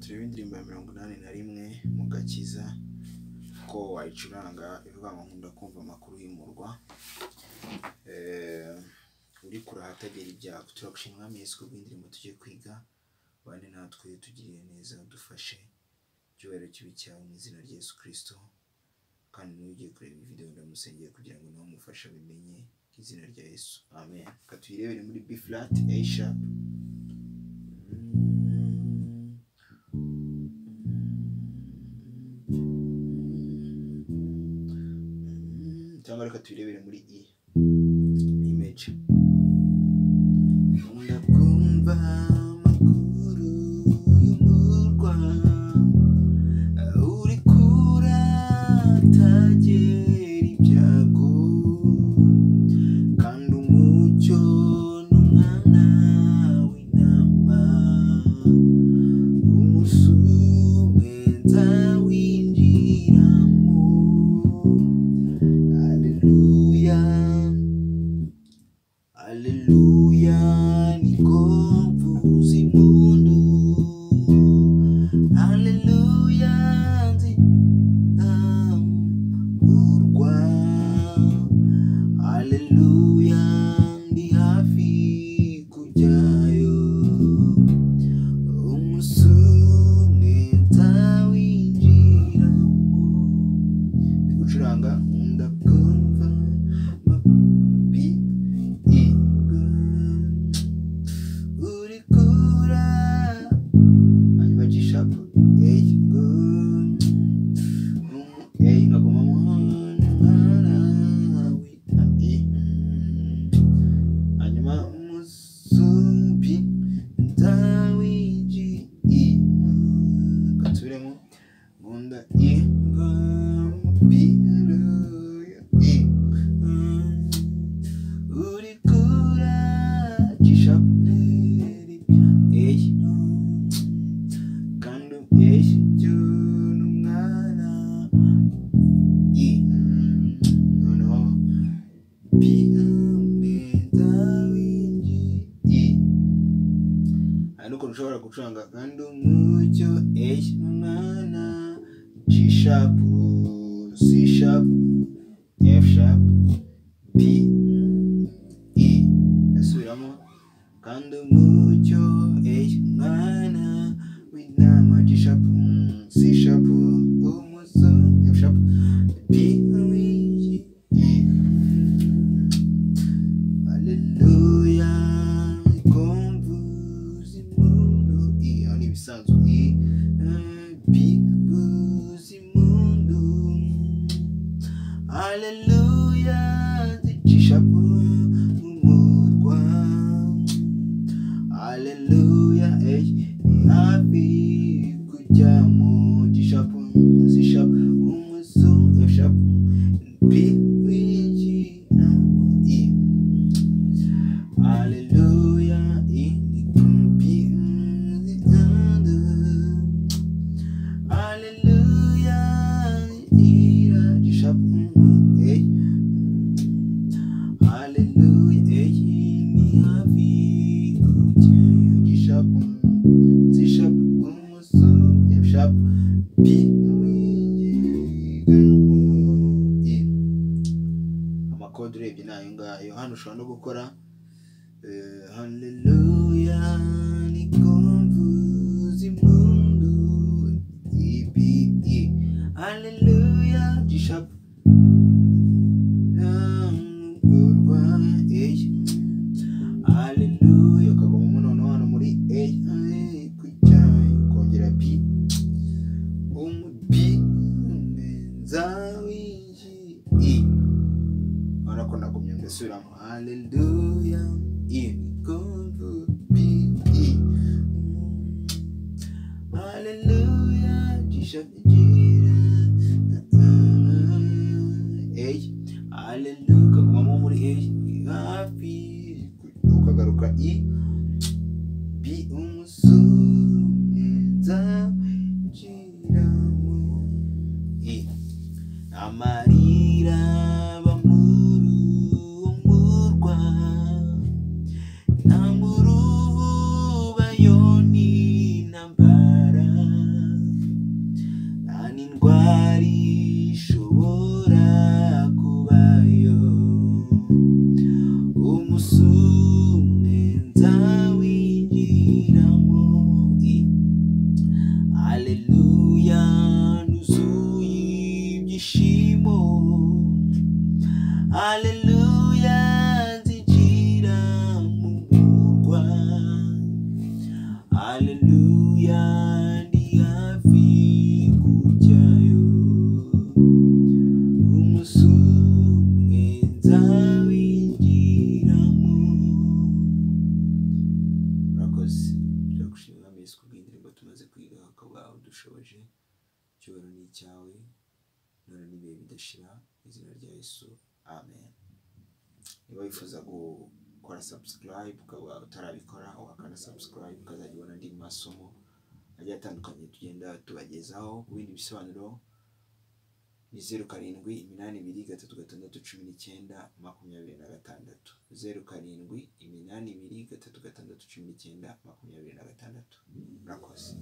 turebe indirimbo ya mirongo inani na rimwe mu gakiza ko wayicuranga ivuga ngo nkunda kumva amakuru y'umurwa Eh, uri kure ahatagera ibyago turagushimira mwami yesu kubw'indirimbo tugiye kwiga bane natwe tugiriye neza udufashe icyubahiro kibi cyawe mu izina rya yesu kirisito kandi niba ugiye kureba iyi videwo ndamusengeye kugira ngo nawe umufashe abimenye mu izina rya yesu amen reka tuyirebere muri b flat a sharp cyangwa reka tuyirebere muri i image Nkunda kumva amakuru y'umurwa uri kure atagera ibyago kandi umucyo n'umwana w'intama umunsi umwe nzawinjiramo haleluya Aleluya, niko mvuza impundu. Aleluya, nzamurwa. Aleluya, ndi hafi kujyayo. Umunsi umwe nzawinjiramo. Ndi gucuranga, nkunda kumva amabi uri kura hanyuma G sharp A A nkaguma mu ntara wita E hanyuma umusumbi ndawiji I gatsubiremo nkunda I biruya I uri kura G sharp A kandi ecyo n'umwana I noneho B umwenda w'inji I hari n'ukuntu ushobora gucuranga kandi umucyo eyi umwana G sharp C sharp F sharp B E asubiramo kandi umucyo eyi umwana w'intama G sharp mm, C sharp umuso F sharp B w'inji E Aleluya ikomvuza impundu iyo ni ibisanzwe i bikuza impundu Aleluya zicisha ku murwa Aleluya ey ni hafi kujya mu gishapu zishapu umusu F sharp B winjiramo i Hallelujah, in the computer. Hallelujah, ira gishap. Hey. Hallelujah, hey, ni hafi kuchayo gishap. Zishap, umuso, yashap. Bi. amakode urebye ni ayo ngayo hano ushobora no gukora Eh, Haleluya nikomvuza impundu ibi i Haleluya gishap namurwa eh Haleluya kagoma munono hano muri eh eh, kujya kongera bi umubi nzawinji i urabona ko nagumye ndasubiramo haleluya ibikomvu bibiri haleluya gishagira eyi haleluya ukagumamo muri eyi hafi ukagaruka i bi umusubiza giramo i amarira bamuru umurwa namuru bayoni nambara aleluya zigira mu murwa aleluya ndi hafi kujyayo umusumwe nzawinjiramo murakoze turagushimira mwese kubw'indirimbo tumaze kwiga ukaba udushoboje icyubahiro ni icyawe none n'ibihe bidashira mu izina rya yesu amen niba wifuza gukora subscribe ukaba utarabikora wakanda subscribe ukazajya ubona andi masomo agiye atandukanye tugenda tubagezaho ku bindi bisobanuro ni zeru karindwi iminani ibiri gatatu gatandatu cumi n'icyenda makumyabiri na gatandatu zeru karindwi iminani ibiri gatatu gatandatu cumi n'icyenda makumyabiri na gatandatu murakoze